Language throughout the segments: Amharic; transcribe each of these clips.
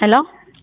ሄሎ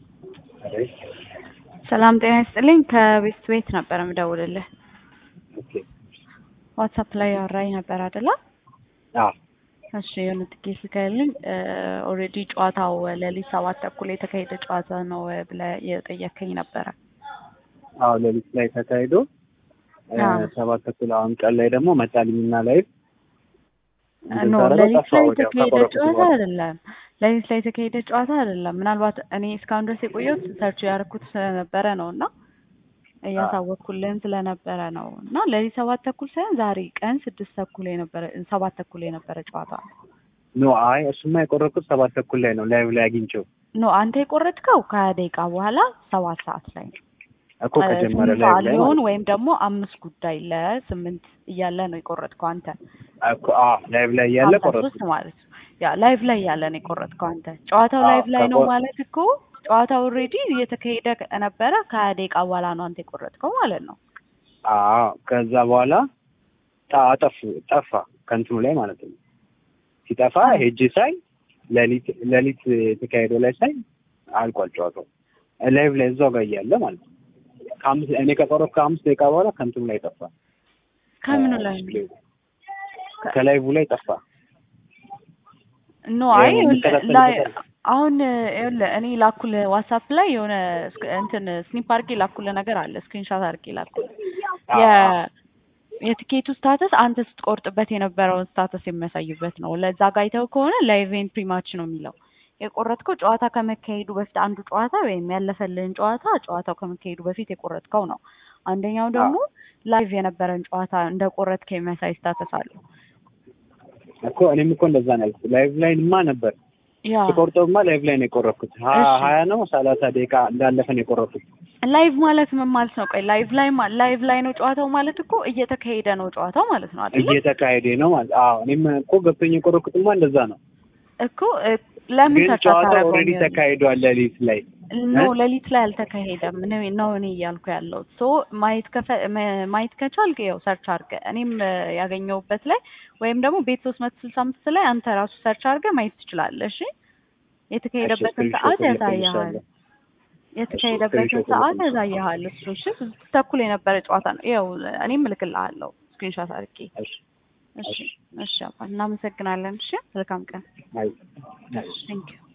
ሰላም ጤና ይስጥልኝ። ከቤስት ቤት ነበር የምደውልልህ። ኦኬ ዋትሳፕ ላይ ያወራኝ ነበር አይደለ? አዎ እሺ የሆነ ትኬት ልከህልኝ ኦልሬዲ ጨዋታው ሌሊት ሰባት ተኩል የተካሄደ ጨዋታ ነው ብለህ የጠየከኝ ነበረ። አዎ ሌሊት ላይ ተካሂዶ አዎ። ሰባት ተኩል አሁን ቀን ላይ ደግሞ መጣልኝና ላይ ኖ ሌሊት ላይ የተካሄደ ጨዋታ አይደለም። ሌሊት ላይ የተካሄደ ጨዋታ አይደለም። ምናልባት እኔ እስካሁን ድረስ የቆየሁት ሰርች ያደረኩት ስለነበረ ነው እና እያሳወቅኩልን ስለነበረ ነው እና ሌሊት ሰባት ተኩል ሳይሆን ዛሬ ቀን ስድስት ተኩል የነበረ ሰባት ተኩል የነበረ ጨዋታ ነው። ኖ አይ እሱማ የቆረጥኩት ሰባት ተኩል ላይ ነው ላይቭ ላይ አግኝቼው ኖ አንተ የቆረጥከው ከሀያ ደቂቃ በኋላ ሰባት ሰዓት ላይ ነው። እኮ ከጀመረ ስምንት ላይቭ ሰዓት ላይ ሊሆን ማለት ወይም ደግሞ አምስት ጉዳይ ለስምንት እያለ ነው የቆረጥከው አንተ እኮ አዎ ላይቭ ላይ ያለ ሀምሳ ሶስት ቆረጥኩት ማለት ነው። ያ ላይቭ ላይ ያለ ነው የቆረጥከው አንተ። ጨዋታው አዎ፣ ላይቭ ላይ ነው ከቆ- ማለት እኮ ጨዋታው ኦልሬዲ እየተካሄደ ነበረ። ከሀያ ደቂቃ በኋላ ነው አንተ የቆረጥከው ማለት ነው። አዎ ከዛ በኋላ ጣ- አጠፉ ጠፋ ከእንትኑ ላይ ማለት ነው ሲጠፋ ሄጄ ሳይ ሌሊት ሌሊት የተካሄደው ላይ ሳይ አልቋል ጨዋታው ላይቭ ላይ እዛው ጋር እያለ ማለት ነው ከአምስት እኔ ከቆረጥኩ ከአምስት ደቂቃ በኋላ ከእንትኑ ላይ ጠፋ ከምኑ ላይ ነው? ዲስፕሌዩ ከላይቭ ላይ ጠፋ ኖ አይ ይኸው ይኸውልህ፣ የሚከታተል ላይ ይከታተል። አሁን ይኸውልህ እኔ ላኩልህ ዋትሳፕ ላይ የሆነ ስክ- እንትን ስኒፕ አድርጌ ላኩልህ ነገር አለ። ስክሪንሻት አድርጌ ላኩልህ የ የትኬቱ ስታተስ አንተ ስትቆርጥበት የነበረውን ስታተስ የሚያሳይበት ነው። ለዛ ጋር አይተው ከሆነ ላይቭ ኤንድ ፕሪማች ነው የሚለው የቆረጥከው ጨዋታ ከመካሄዱ በፊት አንዱ ጨዋታ ወይም ያለፈልህን ጨዋታ ጨዋታው ከመካሄዱ በፊት የቆረጥከው ነው። አንደኛው ደግሞ ላይቭ የነበረን ጨዋታ እንደ ቆረጥከ የሚያሳይ ስታተስ አለው። እኮ እኔም እኮ እንደዛ ነው ያልኩት። ላይቭ ላይ ማ ነበር ያ ስቆርጠውማ ላይቭ ላይ ነው የቆረጥኩት። ሀ- እሺ። ሀያ ነው ሰላሳ ደቂቃ እንዳለፈ ነው የቆረጥኩት። ላይቭ ማለት ምን ማለት ነው? ቆይ ላይቭ ላይ ማ- ላይቭ ላይ ነው ጨዋታው ማለት እኮ እየተካሄደ ነው ጨዋታው ማለት ነው አይደለ? እየተካሄደ ነው ማለት አዎ። እኔም እኮ ገብቶኝ የቆረጥኩትማ እንደዛ ነው። እኮ እ፣ ለምን ግን ሰርች ጨዋታው አታደርገውም? ኦልሬዲ ይኸውልህ። ተካሂዷል ሌሊት ላይ ኖ እ? ሌሊት ላይ አልተካሄደም ነው ነው እኔ እያልኩ ያለው ሶ ማየት ከፈ መ- ማየት ከቻልክ ያው ሰርች አድርገህ እኔም እ፣ ያገኘሁበት ላይ ወይም ደግሞ ቤት ሶስት መቶ ስልሳ አምስት ላይ አንተ ራሱ ሰርች አድርገህ ማየት ትችላለህ። እሺ የተካሄደበትን ስክሪንሾት ሰዓት ልክልሻለሁ። ያሳይሃል። የተካሄደበትን ስክሪንሾት ሰዓት ልክልሻለሁ። ያሳይሃል። እሱ እሺ ስድስት ተኩል የነበረ ጨዋታ ነው። ያው እኔም እልክልሃለሁ ስክሪንሾት አድርጌ እሺ እሺ እሺ አባ እናመሰግናለን። እሺ መልካም ቀን። አይ አይ ቴንክ ዩ